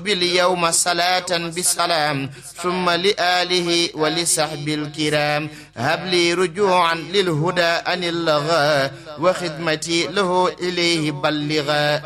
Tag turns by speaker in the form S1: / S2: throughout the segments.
S1: باليوم صلاة بسلام ثم لآله ولصحب الكرام هب لي رجوعا للهدى أن اللغى وخدمتي له إليه بلغا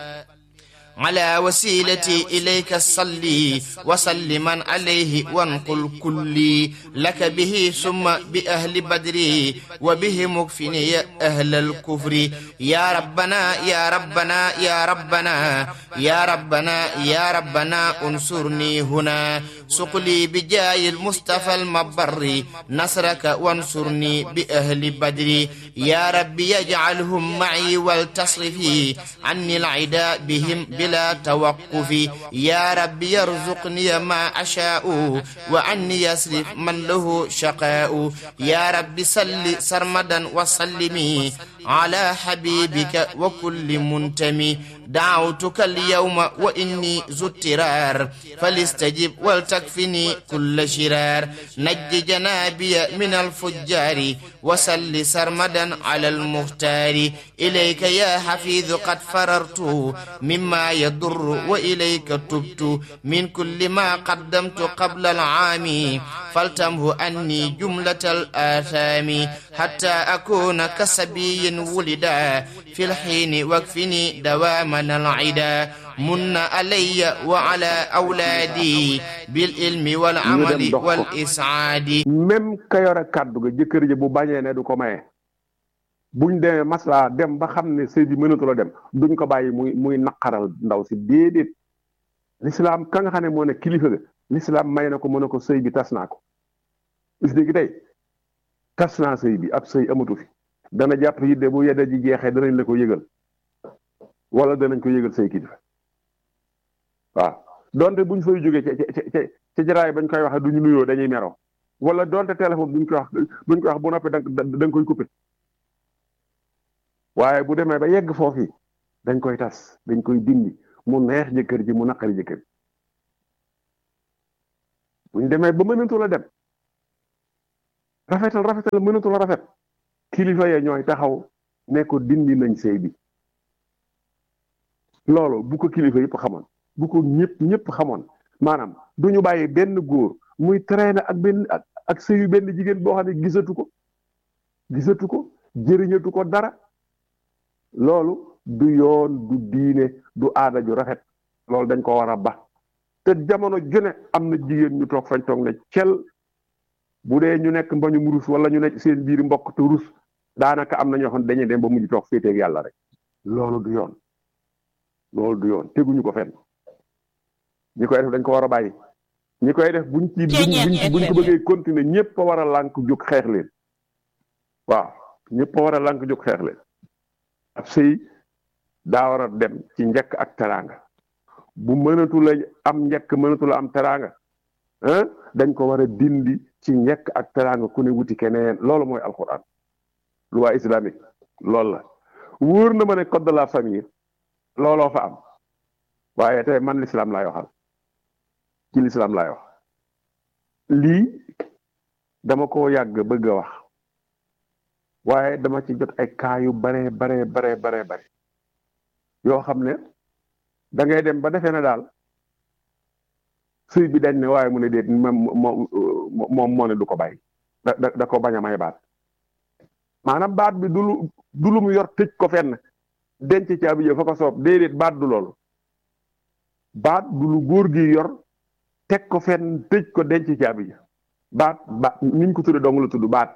S1: على وسيلتي إليك صلي وسلما عليه وانقل كلي لك به ثم بأهل بدري وبه مكفني أهل الكفر يا ربنا يا ربنا يا ربنا يا ربنا يا ربنا انصرني هنا سقلي بجاي المصطفى المبر نصرك وانصرني بأهل بدري يا ربي يجعلهم معي والتصرفي عني العداء بهم بلا توقف يا رب يرزقني ما أشاء وعني يصرف من له شقاء يا رب سل سرمدا وسلمي على حبيبك وكل منتمي دعوتك اليوم وإني ذو اضطرار فليستجب ولتكفني كل شرار نج جنابي من الفجار وسل سرمدا على المختار إليك يا حفيظ قد فررت مما يضر وإليك تبت من كل ما قدمت قبل العام فلتمه أني جملة الآثام حتى أكون كسبي ولدا في الحين واكفني دواما العدا من علي وعلى أولادي بالعلم والعمل والإسعاد
S2: même ka yore kàddu ga jëkkër ji bu bañee ne du ko maye buñ demee maslaa dem ba xam ne sëy bi mënatu la dem duñ ko bàyyi muy muy naqaral ndaw si déedéet lislaam ka nga xam ne moo ne kilifa ga lislaam may na ko mën a ko sëy bi tas naa ko bis léegi tey tas naa sëy bi ab sëy amatu fi dana jàpp yi de bu yedda ji jeexee danañ la ko yëgal wala danañ ko yëgal say kilifa waaw donte buñ fay jógee ca ca ca ca jaraay bañ koy waxee duñu nuyoo dañuy meroo wala donte téléphone buñ koy wax buñ koy wax bu noppi da da nga koy coupé waaye bu demee ba yegg foofu dañ koy tas dañ koy dindi mu neex jëkkër ji mu naqari jëkkër ji buñ demee ba mënatu la dem rafetal rafetal mënatu la rafet kilifa ya ñooy taxaw ne ko dindi nañ sëy bi loolu bu ko kilifa yëpp xamoon bu ko ñëpp ñëpp xamoon maanaam du ñu bàyyi benn góor muy traîner ak benn ak ak sëyu benn jigéen boo xam ne gisatu ko gisatu ko jëriñatu ko dara loolu du yoon du diine du aada ju rafet loolu dañ ko war a ba te jamono june am na jigéen ñu toog fañ toog ne cel bu dee ñu nekk mbañum rus wala ñu nekk seen biir mbokk te rus daanaka am na ñoo xam ne dañuy dem ba mujj toog féeteeg yàlla rek loolu du yoon loolu du yoon teguñu ko fenn ñi koy def dañ ko war a bàyyi ñi koy def buñ ci buñ buñ ko bëggee continuer ñëpp a war a lànk jóg xeex leen waaw ñëpp a war a lànk jóg xeex leen ab sëy daa war a dem ci njëkk ak teraanga bu mënatu la am njëkk mënatu la am teraanga dañ ko war a dindi ci njëkk ak teraanga ku ne wuti keneen loolu mooy alquran loi islamique loolu la wóor na ma ne code de la famille looloo fa am waaye tey man l'islam laay waxal ci l'islam laay wax lii dama ko yàgg bëgg a wax waaye dama ci jot ay cas yu bare bare bare bare bare yoo xam ne da ngay dem ba defee ne daal sëy bi dañ ne waaye mu ne déet moom moom moo ne du ko bàyyi da da ko bañ a may baat maanaam baat bi du lu du lu mu yor tëj ko fenn denc caabi ja fa ko soob déedéet baat du loolu baat du lu góor gi yor teg ko fenn tëj ko denc caabi ja baat baat niñ ko tudde dong la tudd baat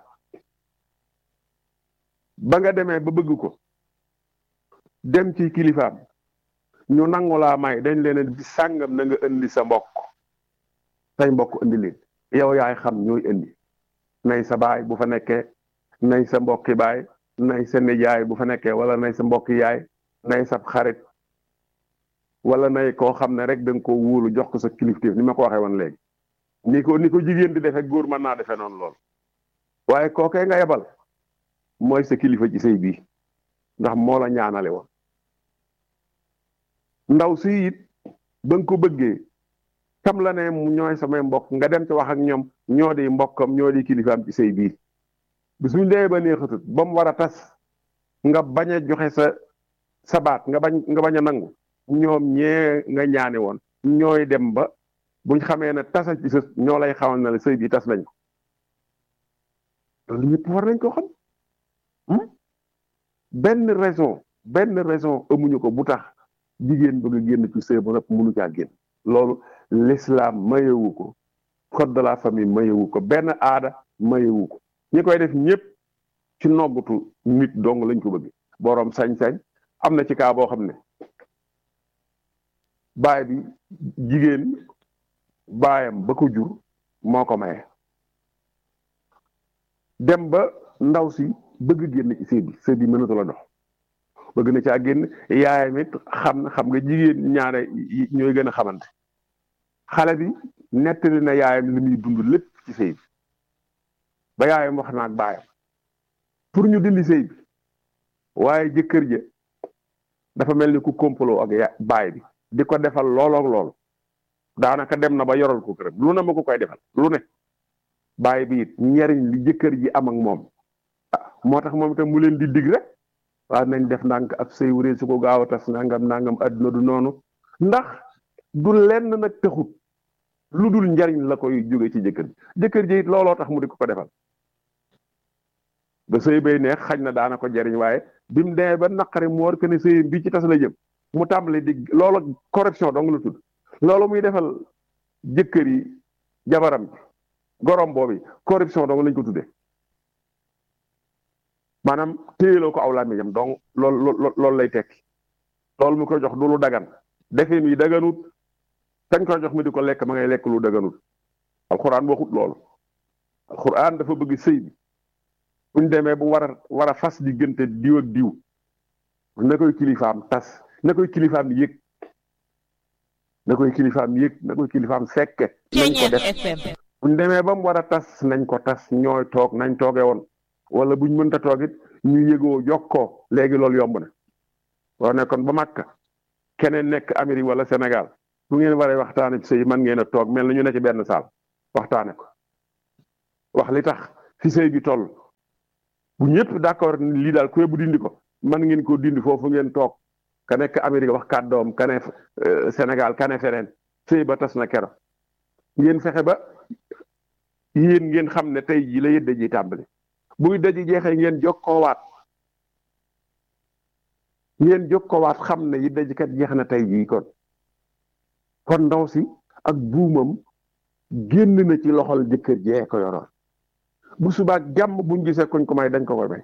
S2: ba nga demee ba bëgg ko dem ci kilifaam ñu nangu laa may dañ leen bi sàngam na nga indi sa mbokk say mbokk indi leen yow yaay xam ñooy indi nay sa baay bu fa nekkee nay sa mbokki baay nay sa nijaay bu fa nekkee wala nay sa mbokki yaay nay sa xarit wala nay koo xam ne rek da nga ko wóolu jox ko sa kilifteef ni ma ko waxee woon léegi ni ko ni ko jigéen di defee góor mën naa defee noonu lool waaye kookee nga yebal mooy sa kilifa ci sëy bii ndax moo la ñaanale woon ndaw si it ba nga ko bëggee kam la ne ñooy samay mbokk nga dem ci wax ak ñoom ñoo di mbokkam ñoo di kilifaam ci sëy bii bis bu ñu demee ba neexatut ba mu war a tas nga bañ a joxe sa sa baat nga bañ nga bañ a nangu ñoom ñee nga ñaane woon ñooy dem ba buñ xamee ne tasa ci sës ñoo lay xamal na la sëy bi tas nañ ko loolu ñëpp war nañ ko xam benn raison benn raison amuñu ko bu tax jigéen bëgg a génn ci sëy ba nag mënu caa génn loolu l'islam mayewu ko code de la famille mayewu ko benn aada mayewu ko ñi koy def ñëpp ci noggutu nit dong lañ ko bëgg boroom sañ-sañ am na ci kaa boo xam ne baay bi jigéen baayam ba ko jur moo ko maye dem ba ndaw si bëgg génn ci sëy bi sëy bi mënatu la dox bëgg na caa génn yaayam it xam na xam nga jigéen ñaare ñooy gën a xamante xale bi nettali na yaayam li muy dund lépp ci sëy bi ba yaayam wax na ak baayam pour ñu dindi sëy bi waaye jëkkër ja dafa mel ni ku complot ak ya baay bi di ko defal loolook lool daanaka dem na ba yoral ko këram lu ne ma ko koy defal lu ne baay bi it njariñ li jëkkër ji am ak moom moo tax moom itam mu leen di dig rek waaw nañ def ndànk ab sëy wuree su ko gaaw a tas nangam nangam adduna du noonu ndax du lenn nag taxut lu dul njariñ la koy jóge ci jëkkër ji jëkkër ji it looloo tax mu di ko ko defal ba sëy bay neex xañ na daana ko jariñ waaye bi mu demee ba naqari mu war que ne sëy bi ci tas la jëm mu tàmbali di loolu corruption dong la tudd loolu muy defal jëkkër yi jabaram bi gorom boobu corruption dong lañ ko tuddee maanaam téyeloo ko aw làmmiñam donc loolu loolu lay tekki loolu mu koy jox du lu dagan defee mi daganut kañ koy jox mi di ko lekk ma ngay lekk lu daganut alxuraan waxut loolu alxuraan dafa bëgg sëy bi buñ demee bu war a war a fas diggante diw ak diw na koy kilifaam tas na koy kilifaam yëg na koy kilifaam yëg na koy kilifaam fekke nañ ko def buñ demee ba mu war a tas nañ ko tas ñooy toog nañ tooge woon wala buñ mënta toog it ñu yëgoo jokkoo léegi loolu yomb na boo nekkoon ba Makka keneen nekk Amérique wala Sénégal bu ngeen waree waxtaane ci sëy man ngeen a toog mel na ñu ne ci benn saal waxtaane ko wax li tax fi sëy bi toll bu ñëpp d'accord lii daal ku bu dindi ko man ngeen ko dindi foofu ngeen toog ka nekk Amérique wax kàddoom ka ne Sénégal ka ne feneen sëy ba tas na kero ngeen fexe ba yéen ngeen xam ne tey jii la yëdde ji tàmbali buy daji jeexee ngeen jokkoowaat ngeen jokkoowaat xam ne yëdde ji kat jeex na tey jii kon kon ndaw si ak buumam génn na ci loxol jëkkër jee ko yoroon bu subaak jàmm buñ gisee kuñ ko may dañ ko koy may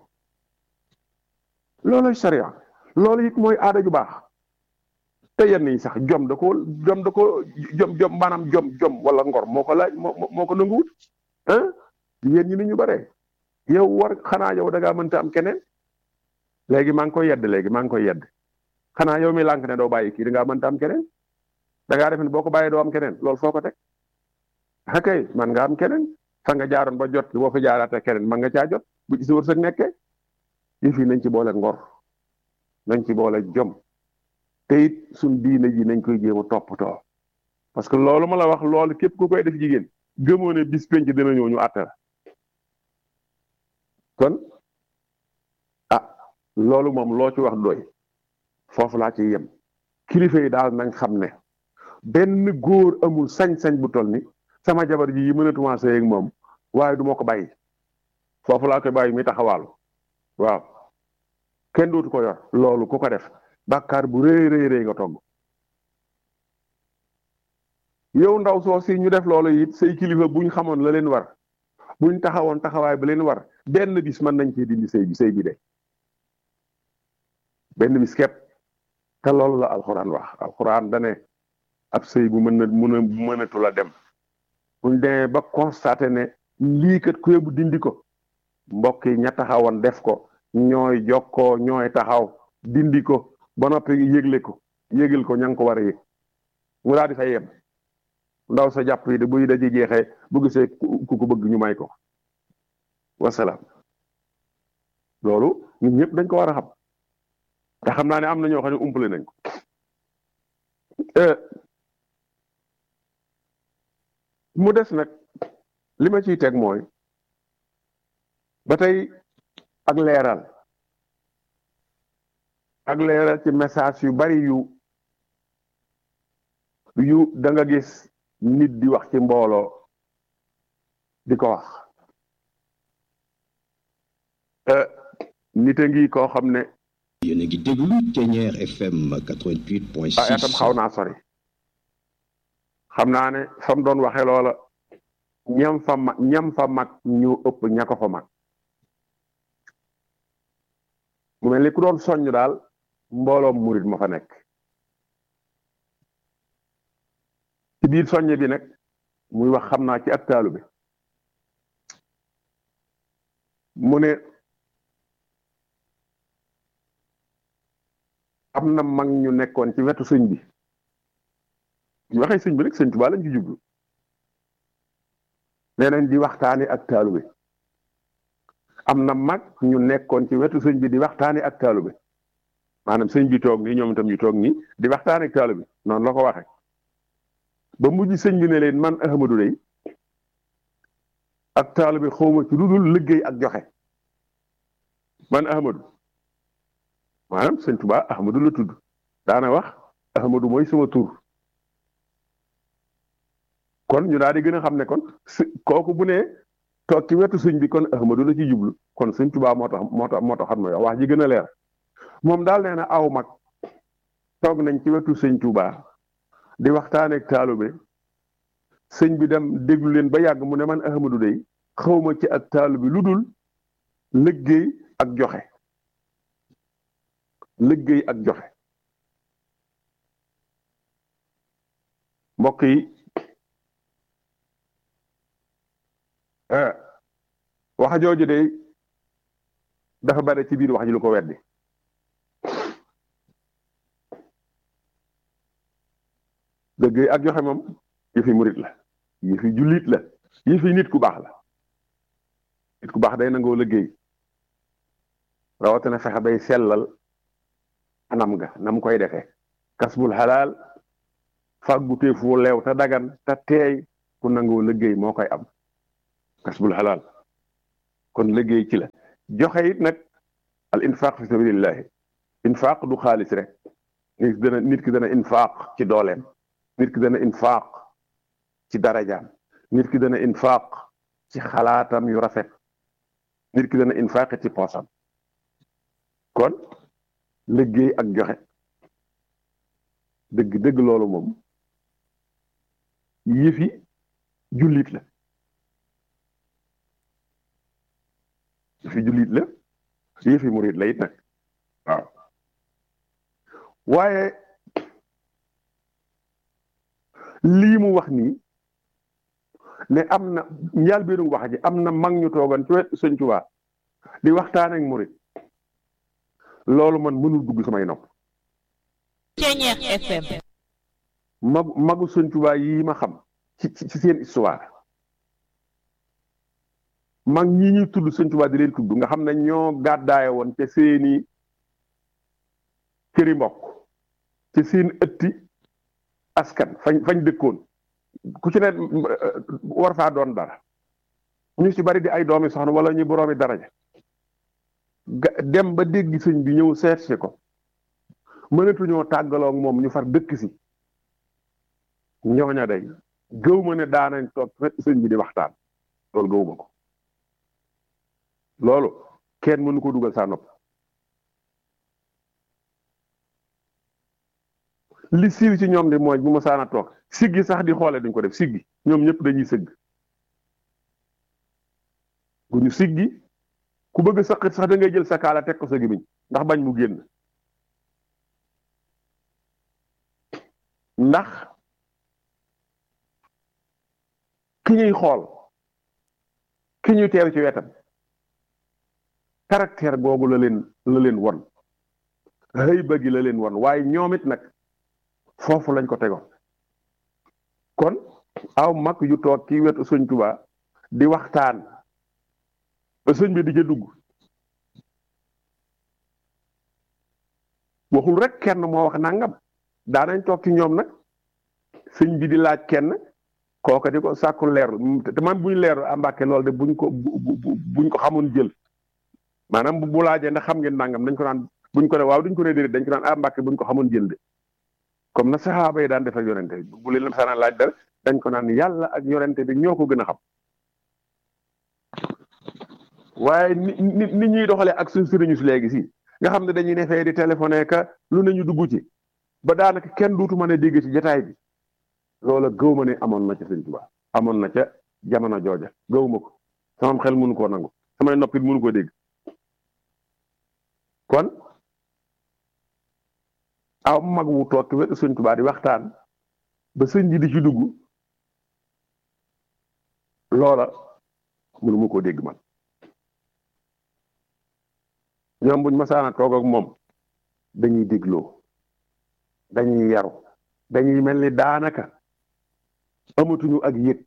S2: loolu sariya loolu it mooy aada ju baax te yenn yi sax jom da ko jom da ko jom jom maanaam jom jom wala ngor moo ko laaj moo moo ko nanguwut ah yéen ñi ni ñu bare yow war xanaa yow da ngaa mënta am keneen léegi maa ngi koy yedd léegi maa ngi koy yedd xanaa yow mi lànk ne doo bàyyi kii da ngaa mënta am keneen da ngaa def ne boo ko bàyyee doo am keneen loolu foo ko teg akay man nga am keneen fa nga jaaroon ba jot boo fa jaaraatee keneen man nga caa jot bu ci sa wërsëg nekkee yëf yi nañ ci boole ngor nañ ci boole jom te it suñ diine ji nañ koy jéem a toppatoo parce que loolu ma la wax loolu képp ku koy def jigéen gëmoo ne bis penc dina ñëw ñu àtte la kon ah loolu moom loo ci wax doy foofu laa ci yem kilifa yi daal nañ xam ne benn góor amul sañ-sañ bu toll ni sama jabar ji yi mënatuma sëy ak moom waaye du ma ko bàyyi foofu laa koy bàyyi mi taxawaalu waaw kenn dootu ko yor loolu ku ko def bàkkaar bu rëy rëy rëy nga togg yow ndaw soo si ñu def loolu it say kilifa buñ xamoon la leen war buñ taxawoon taxawaay ba leen war benn bis mën nañ cee dindi sëy bi sëy bi de benn bis képp te loolu la alxuraan wax alxuraan dane ab sëy bu mën na mën a mënatu la dem buñ demee ba constaté ne lii kat ku yóbbu dindi ko mbokk yi ña taxawoon def ko ñooy jokkoo ñooy taxaw dindi ko ba noppi yëgle ko yëgal ko ña nga ko war a yëg mu daal di fay yem ndaw sa jàpp yi de buy daji jeexee bu gisee ku ko bëgg ñu may ko wasalaam loolu ñun ñëpp dañ ko war a xam te xam naa ne am na ñoo xam ne umpale nañ ko mu des nag li ma ciy teg mooy ba tey ak leeral ak leeral ci message yu bari yu yu da nga gis nit di wax ci mbooloo di ko wax nit a ngi koo xam ne
S3: yéen a ngi déglu Ténière FM 88.6
S2: ah itam xaw naa sori xam naa ne fa mu doon waxee loola ñam fa mag ñam fa mag ñu ëpp ña ko fa mag mu mel ni ku doon soññ daal mbooloom murit ma fa nekk ci biir soññe bi nag muy wax xam naa ci ak taalu bi mu ne am na mag ñu nekkoon ci wetu sëñ bi ñu waxee sëñ bi rek sëñ Tuubaa lañ ci jublu nee nañ di waxtaane ak taalu bi am na mag ñu nekkoon ci wetu sëñ bi di waxtaane ak taalu bi maanaam sëñ bi toog nii ñoom itam ñu toog nii di waxtaane ak taalu bi noonu la ko waxe ba mujj sëñ bi ne leen man Ahmadu day ak taalu bi xawma ci lu dul liggéey ak joxe man Ahmadu maanaam sëñ Tuubaa Ahmadu la tudd daana wax Ahmadu mooy sama tur kon ñu daal di gën a xam ne kon kooku bu ne toog ci wetu sëñ bi kon Ahmadu la ci jublu kon sëñ Tuubaa moo tax moo tax moo tax xam nga wax ji gën a leer moom daal nee na aw mag toog nañ ci wetu sëñ Tuubaa di waxtaaneeg taalube sëñ bi dem déglu leen ba yàgg mu ne man Ahmadu day xawma ci ak taalu bi lu dul liggéey ak joxe liggéey ak joxe mbokk yi wax jooju de dafa bare ci biir wax ji lu ko weddi liggéey ak joxe moom yëfi murit la yëfi jullit la yëfi nit ku baax la nit ku baax day nangoo liggéey rawatina fexe bay sellal anam nga nam koy defee kasbul xalaal fàggu teefu leew te dagan te teey ku nangoo liggéey moo koy am kasbul xalaal kon liggéey ci la joxe it nag al infaq fi sabilillahi infaq du xaalis rek nit ki dana nit ki dana infaq ci dooleem nit ki dana infaq ci darajaam nit ki dana infaq ci xalaatam yu rafet nit ki dana infaq ci poosam kon liggéey ak joxe dëgg dëgg loolu moom yëfi jullit la yëfi jullit la yëfi murit la it nag waaw waaye lii mu wax nii ne am na njaal beenu wax ji am na mag ñu toogan ci wet sëñ Tuubaa di waxtaan ak murit loolu man mënul dugg samay nopp
S4: Ténière FM
S2: mag magu sëñ Tuubaa yi ma xam ci ci seen histoire mag ñi ñuy tudd sëñ Tuubaa di leen tudd nga xam ne ñoo gàddaaye woon te seeni këri mbokk ci seen ëtti askan fañ fañ dëkkoon ku ci ne war faa doon dara ñu ci bari di ay doomi soxna wala ñu boroomi daraja dem ba dégg sëñ bi ñëw seet si ko mënatuñoo tàggaloo ak moom ñu far dëkk si ñooña day gëw ma ne daanañ toog sëñ bi di waxtaan loolu gëw ma ko loolu kenn mënu ko dugal saa nopp li siiw ci ñoom di mooy bu ma saana toog siggi sax di xoole duñ ko def siggi ñoom ñëpp dañuy sëgg bu ñu siggi ku bëgg saqit sax da ngay jël sa kaala teg ko sa gémmiñ ndax bañ mu génn ndax ki ñuy xool ki ñuy teew ci wetam caractère googu la leen la leen won xëy bëggi la leen won waaye ñoom it nag foofu lañ ko tegoon kon aw mag yu toog ci wetu sëñ Tuubaa di waxtaan ba sëñ bi di ca dugg waxul rek kenn moo wax nangam daanañ toog ci ñoom nag sëñ bi di laaj kenn kooka di ko sàkku leerlu te man buñ leerlu àmbàkke loolu de buñ ko buñ ko xamoon jël maanaam bu laajee ndax xam ngeen nangam dañ ko naan buñ ko ne waaw duñ ko ne déedéet dañ ko naan àmbàkke buñ ko xamoon jël de comme na saxaaba yi daan def ak yonente bi bu leen sana laaj dara dañ ko naan yàlla ak yonente bi ñoo ko gën a xam waaye ni ni ni ñuy doxalee ak suñ sëriñu si léegi si nga xam ne dañuy ne fee di téléphoné ka lu ne ñu dugg ci ba daanaka kenn duutu mën a dégg ci jataay bi loola gëw ma ne amoon na ca sëñ Tuubaa amoon na ca jamono jooja gëw ma ko sama xel mënu koo nangu samay noppit mënu koo dégg kon aw mag wu toog wetu sëñ Tuubaa di waxtaan ba sëñ ji di ci dugg loola mënu ma koo dégg man ñoom buñ masaana toog ak moom dañuy dégloo dañuy yaru dañuy mel ni daanaka amatuñu ak yëg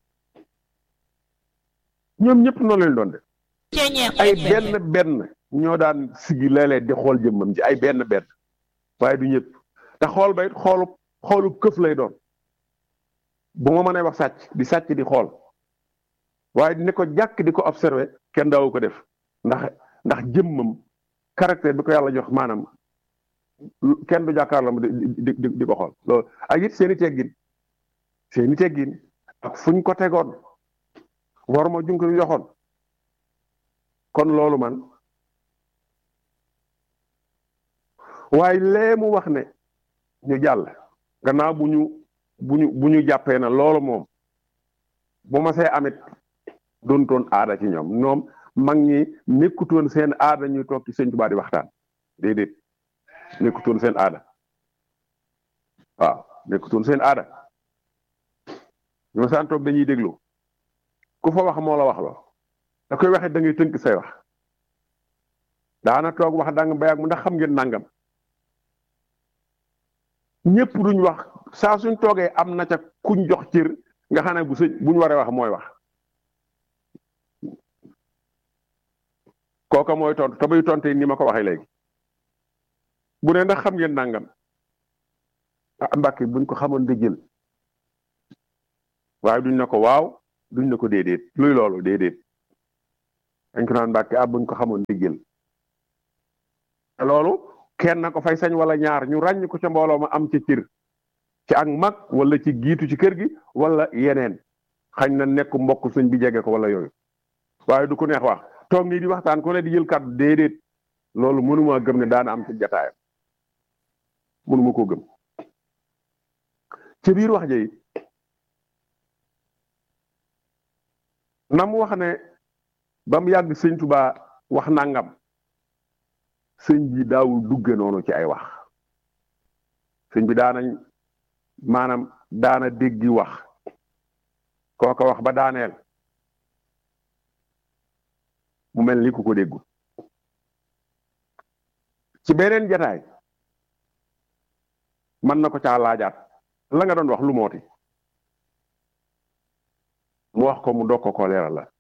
S2: ñoom ñëpp noonu leen doon def ay benn benn ñoo daan sigi léeg-léeg di xool jëmmam ji ay benn benn waaye du ñëpp te xool ba it xoolu xoolu këf lay doon bu ma mënee wax sàcc di sàcc di xool waaye di ne ko jàkk di ko observé kenn daawu ko def ndax ndax jëmmam caractère bi ko yàlla jox maanaam kenn du jàkkaarloo di di di ko xool loolu ak it seeni teggin seeni teggin ak fuñ ko tegoon war ma junk yu joxoon kon loolu man waaye lee mu wax ne ñu jàll gannaaw bu ñu bu ñu bu ñu jàppee na loolu moom bu ma see amit doontoon aada ci ñoom ñoom mag ñi nekkutoon seen aada ñuy toog ci sëñ Tuubaa di waxtaan déedéet nekkutoon seen aada waaw nekkutoon seen aada ñu ma saan toog dañuy déglu ku fa wax moo la wax loo da koy waxee da ngay tënk say wax daana toog wax dang bayaag mu ndax xam ngeen nangam ñëpp duñ wax saa suñ toogee am na ca kuñ jox cër nga xam ne bu sëñ buñ waree wax mooy wax kooka mooy tontu te buy tonte ni ma ko waxee léegi bu ne ndax xam ngeen nangam ah mbàkk buñ ko xamoon da jël waaye duñ ne ko waaw duñ ne ko déedéet luy loolu déedéet dañ ko naan mbàkk ah buñ ko xamoon da jël te loolu kenn na ko fay sañ wala ñaar ñu ràññ ko ca mbooloo ma am ca cër ci ak mag wala ci giitu ci kër gi wala yeneen xañ na nekk mbokk sëñ bi jege ko wala yooyu waaye du ko neex wax toog nii di waxtaan ku ne di jël kàddu déedéet loolu mënuma gëm ne daana am ci jataayam mënuma koo gëm ci biir wax ji na mu wax ne ba mu yàgg sëñ Tuubaa wax nangam sëñ bi daawul dugge noonu ci ay wax sëñ bi daanañ maanaam daana déggi wax kooka wax ba daaneel mu mel ni ku ko déggul ci beneen jataay mën na ko caa laajaat la nga doon wax lu mooti mu wax ko mu dog ko ko leeral la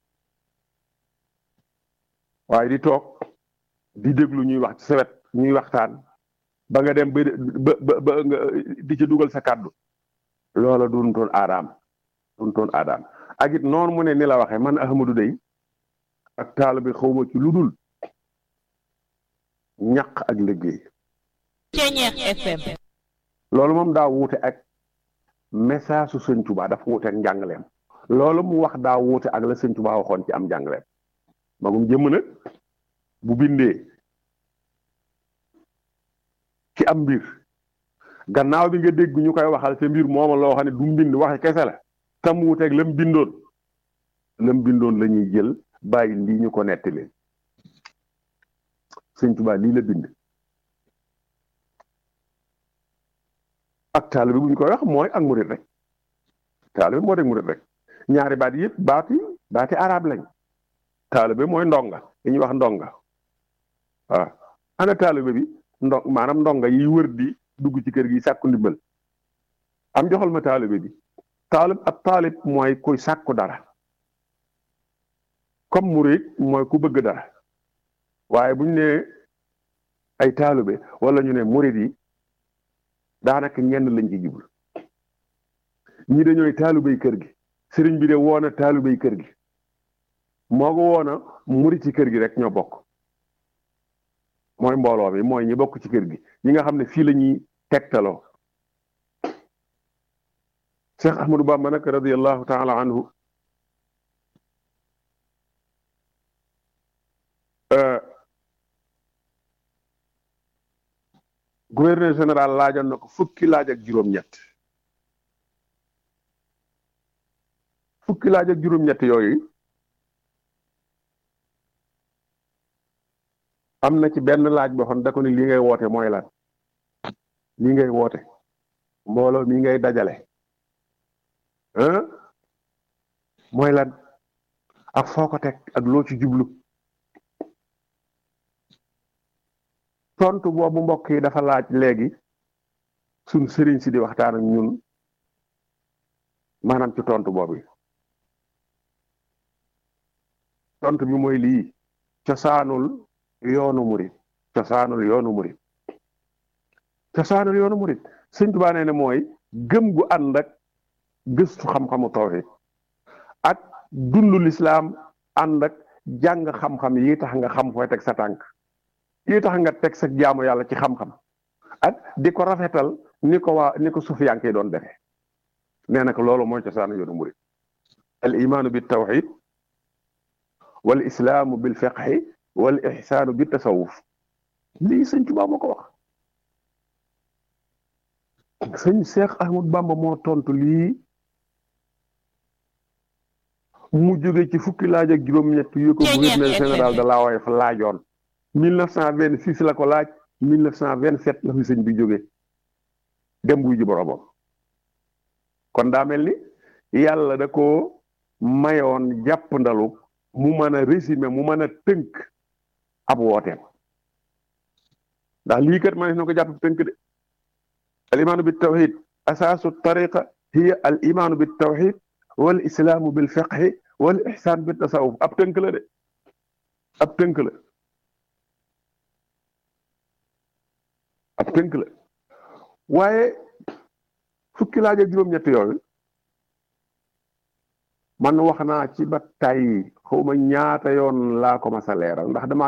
S2: waaye di toog di déglu ñuy wax ci sawet ñuy waxtaan ba nga dem ba ba ba nga di ci dugal sa kàddu loola duñ toon aadaam duñ toon aadaam ak it noonu mu ne ni la waxee man Ahmadou day ak taal bi xawma ci lu dul ñaq ak liggéey
S4: Ceñeex FM
S2: loolu moom daa wuute ak message su sëñ Tuubaa dafa wuute ak njàngaleem loolu mu wax daa wuute ak la sëñ Tuubaa waxoon ci am njàngaleem magum jëmm nag bu bindee ci am mbir gannaaw bi nga dégg ñu koy waxal te mbir mooma loo xam ne du mbind waxe kese la tam wuuteeg lam bindoon lam bindoon la ñuy jël bàyyi lii ñu ko nettali sëñ Tuubaa lii la bind ak taalibe bu ñu koy wax mooy ak murit rek taalibe moo rek murit rek ñaari baat yëpp baati baati arab lañ taalibe mooy ndonga dañuy wax ndonga waaw ana taalibe bi ndo maanaam ndonga yi wër di dugg ci kër gi sàkku ndimbal am joxal ma taalibe bi taalib ab taalib mooy kuy sàkku dara comme murit mooy ku bëgg dara waaye bu ñu nee ay taalibe wala ñu ne murit yi daanaka ñenn lañ ci jublu ñi dañooy taalibey kër gi sëriñ bi de woona taalibey kër gi moo ko woona murit ci kër gi rek ñoo bokk mooy mbooloo mi mooy ñi bokk ci kër gi ñi nga xam ne fii la ñuy tegtaloo Cheikh Ahmadou Bamba nag radiallahu taala anhu gouverneur général laajoon na ko fukki laaj ak juróom-ñett fukki laaj ak juróom-ñett yooyu am na ci benn laaj boo xam da ko ni li ngay woote mooy lan li ngay woote mbooloo mi ngay dajale ah mooy lan ak foo ko teg ak loo ci jublu tontu boobu mbokk yi dafa laaj léegi suñ sëriñ si di waxtaan ak ñun maanaam ci tontu boobu tontu bi mooy lii cosaanul yoonu murit cosaanul yoonu murit cosaanul yoonu murit sëñ Tuubaa nee ne mooy gëm gu ànd ak gëstu xam-xamu tawhid ak dundu lislaam ànd ak jàng xam-xam yi tax nga xam fooy teg sa tànk yi tax nga teg sa jaamu yàlla ci xam-xam ak di ko rafetal ni ko waa ni ko sufiyanke doon defee nee na ko loolu mooy cosaanu yoonu murit al imaanu bi tawhid wal islaamu bil fiqhi wal ihsaanu bi tasawuf lii sëñ Tuubaa moo ko wax sëñ Cheikh Ahmad Bamba moo tontu lii mu jóge ci fukki laaj ak juróom-ñett yu ko gouverneur général de la waaye fa laajoon 1926 la ko laaj 1927 la fi sëñ bi jóge dem buy ji boromam kon daa mel ni yàlla da ko mayoon jàpp ndalu mu mën a résumer mu mën a tënk ab wooteem ndax lii kat ma ne na ko jàpp tënk de al imaanu bi tawxid asaasu tariqa hiya al imaanu bi tawxid wal islaamu bil fiqhi wal ihsaan bi tasawuf ab tënk la de ab tënk la ab tënk la waaye fukki laaj ak juróom-ñett yooyu man wax naa ci ba tey xawma ñaata yoon laa ko mas a leeral ndax dama